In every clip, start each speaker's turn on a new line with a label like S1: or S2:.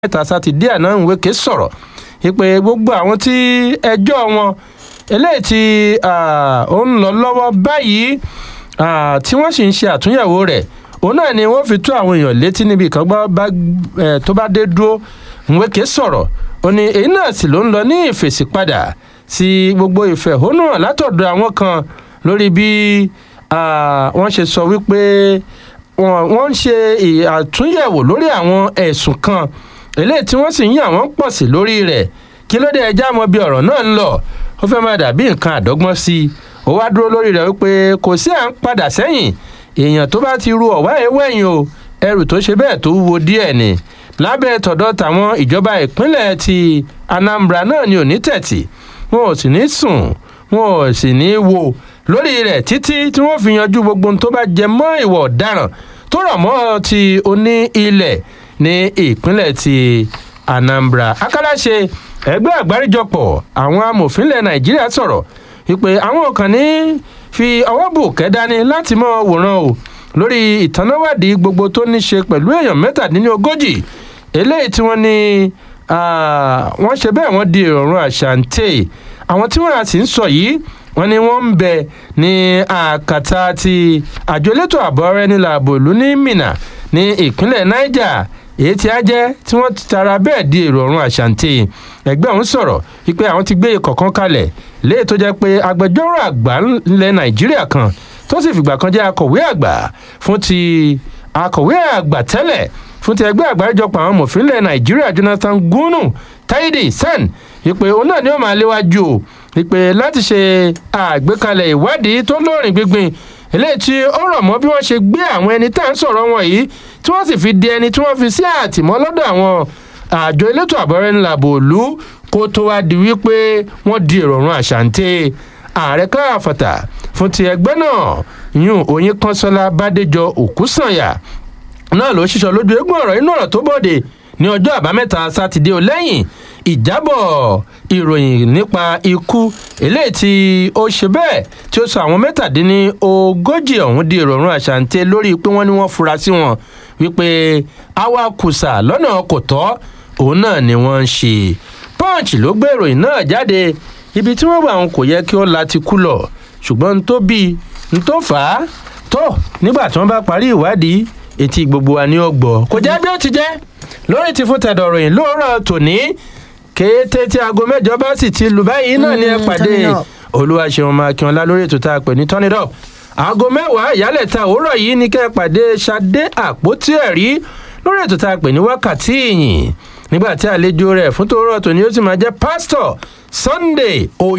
S1: mẹ́ta sátidé àná Nweke sọ̀rọ̀ wípé gbogbo àwọn tí ẹjọ́ wọn eléyìí tí ó ń lọ lọ́wọ́ báyìí tí wọ́n sì ń ṣe àtúnyẹ̀wò rẹ̀ òun náà ni wọ́n fi tó àwọn èèyàn létí níbi kan tó bá dé dúró Nweke sọ̀rọ̀ ó ní èyí náà sì ló ń lọ ní ìfèsì padà sí gbogbo ìfẹ̀hónúhàn látọ̀dọ̀ àwọn kan lórí bí wọ́n ṣe sọ wípé wọ́n ń ṣe àtúnyẹ̀wò lórí àwọn ẹ̀sùn kan eléyìí tí wọ́n sì ń yàn wọ́n pọ̀ sí lórí rẹ̀ kí ló dé ẹjá mọ bí ọ̀rọ̀ náà ń lọ ó fẹ́ máa dàbí nǹkan àdọ́gbọ́n sí i ó wá dúró lórí rẹ̀ wípé kò sí à ń padà sẹ́yìn èèyàn tó bá ti ru ọ̀wá ewéyìn o ẹrù tó ṣe bẹ́ẹ̀ tó wúwo díẹ̀ ni lábẹ́ tọ̀dọ̀ tàwọn ìjọba ìpínlẹ̀ ti Anambra náà ni ò ní tẹ̀tì wọn ò sì ní sùn wọn ò sì ní wo lórí rẹ̀ títí tí wọ́n fi yanjú gbogbo ohun tó bá jẹ mọ́ ìwà ọ̀daràn tó rọ̀ mọ́ ti oní ilẹ̀ ní ìpínlẹ̀ ti Anambra akálàṣe ẹgbẹ́ àgbáríjọpọ̀ àwọn amòfin ilẹ̀ Nàìjíríà sọ̀rọ̀ wípé àwọn kan ní fi ọwọ́ bò kẹ́dání láti mọ́ wòran o lórí ìtanáwádìí gbogbo tó ní ṣe pẹ̀lú èèyàn mẹ́tàdínlógójì eléyìí tí wọ́n ní wọ́n ṣe bẹ́ẹ̀ wọ́n di ìrọ̀rùn àṣàǹtẹ̀ àwọn tí wọ́n sì ń sọ yìí wọ́n ní wọ́n ń bẹ ní àkàtà ti àjọ elétò ààbò ara ẹni làbò ìlú ní Minna ní ìpínlẹ̀ Niger èyí tí a jẹ́ tí wọ́n ti tara bẹ́ẹ̀ di èrò ọ̀run àṣàǹtẹ̀ ẹgbẹ́ ọ̀hún sọ̀rọ̀ wípé àwọn ti gbé ikọ̀ kan kalẹ̀ léyìí tó jẹ́ pé agbẹjọ́rò àgbà ńlẹ̀ Nàìjíríà kan tó sì fìgbà kan jẹ́ akọ̀wé àgbà fún ti akọ̀wé àgbà tẹ́lẹ̀ fún ti ẹgbẹ́ àgbáríjọpọ̀ àwọn mòfin ilẹ̀ Nàìjíríà Jonathan Gunu Taidi Sen wípé òun náà ni ó máa léwájú o wípé láti ṣe àgbékalẹ̀ ìwádìí tó lóòrìn gbígbìn eléyìí tí ó rọ̀ mọ́ bí wọ́n ṣe gbé àwọn ẹni tá à ń sọ̀rọ̀ wọn yìí tí wọ́n sì fi di ẹni tí wọ́n fi sí àtìmọ́ lọ́dọ̀ àwọn àjọ elétò àbọ̀rẹ́ ńlá bòólú kó tó wá di wípé wọ́n di ìrọ̀rùn àṣàǹtẹ̀ ààrẹ káàfàtà fún ti ẹgbẹ́ náà yún oyin kọ́sọ́lá bádéjọ òkúsànyà náà ló ṣiṣọ́ lójú eégún ọ̀rọ̀ inú ọ̀rọ̀ tó bòde ní ọjọ́ àbámẹ́ta sátidé lẹ́yìn ìjábọ̀ ìròyìn nípa ikú eléyìí tí ó ṣe bẹ́ẹ̀ tí ó sọ àwọn mẹ́tàdínní ogójì ọ̀hún di ìrọ̀rùn àṣàǹtẹ̀ lórí pé wọ́n ní wọ́n fura sí wọn wípé awakùsà lọ́nà kò tọ́ òun náà ni wọ́n ń ṣe punch ló gbé ìròyìn náà jáde ibi tí wọ́n wà wọn kò yẹ kí ó la ti kú lọ ṣùgbọ́n n tó bí n tó fà á tó nígbà tí wọ́n bá parí ìwádìí etí gbogbo wa ní ọgbọ kò jẹ́ bí ó ti jẹ́ lórí ti fún tẹ̀dọ̀ ròyìn lóòrọ̀ tòní kété tí aago mẹ́jọ bá sì ti lù báyìí náà ni ẹ pàdé olúwaṣeun makínọlá lórí ètò tá a pè ní turn it up aago mẹ́wàá ìyálẹ̀ta òwúrọ̀ yìí ni kẹ́ ẹ pàdé ṣadé àpótí ẹ̀rí lórí ètò tá a pè ní wákàtí ìyìn nígbà tí àlejò rẹ̀ fún tòórọ̀ tòní ó sì máa jẹ́ pásítọ̀ sunday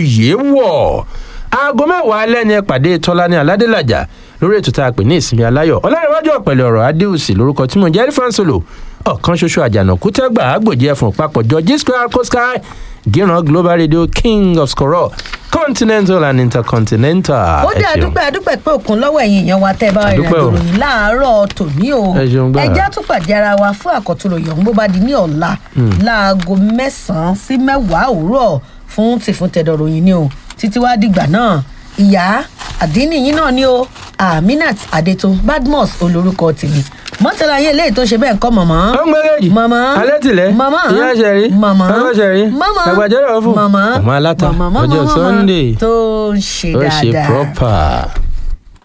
S1: oyèwọ̀ aago mẹ́wàá alẹ́ ni ẹ pàdé tọ́lání aládélàjà lórí ètò tá a pè ní ìsinmi aláyọ̀ ọlọ́rẹ̀wájú ọ̀pẹ̀lẹ̀ ọ̀rọ̀ adéùsì lórúkọ tí mo jẹ́ rífánsolo ọ̀kan ṣoṣo àjànàkú tẹ́gbà àgbòjì ẹ̀fọn papọ̀jọ giscral cosky gíran global radio king of skoro continental and intercontinental.
S2: ó dé àdúpẹ́ àdúpẹ́ pé òkun lọ́wọ́ ẹ̀yìn èèyàn wa tẹ́ ẹ bá rìn àjò ròyìn láàárọ̀ tòní o ẹjẹ́ tún pàdé ara wa fún àkọ́tún òyìn bó bá di ní ọ̀la láago mẹ́sàn-án sí mẹ́wàá òwúrọ̀ fún tìfún tẹ̀dọ̀ ròyìn ni o títí wá dìgbà náà ìyá àdínní yín náà ni o aminat adetun badmus olórúkọ tèmi mọ́tàlá yín eléyìí tó ṣe bẹ́ẹ̀ kọ́ mọ̀mọ́.
S1: ó ń gbẹ́rẹ́jì
S2: mọ̀mọ́
S1: alẹ́ tìlẹ̀
S2: mọ̀mọ́
S1: ìyá ṣẹ̀rí
S2: mọ̀mọ́
S1: ọkọ̀ ṣẹ̀rí
S2: mọ̀mọ́
S1: àgbàjọ́rọ̀ fún
S2: mọ̀mọ́
S1: ọmọ aláta
S2: mọ̀mọ́
S1: ọjọ́
S2: mọ̀mọ́
S1: sunday
S2: tó ń ṣe
S1: ó ṣe
S2: dáadáa.
S1: proper.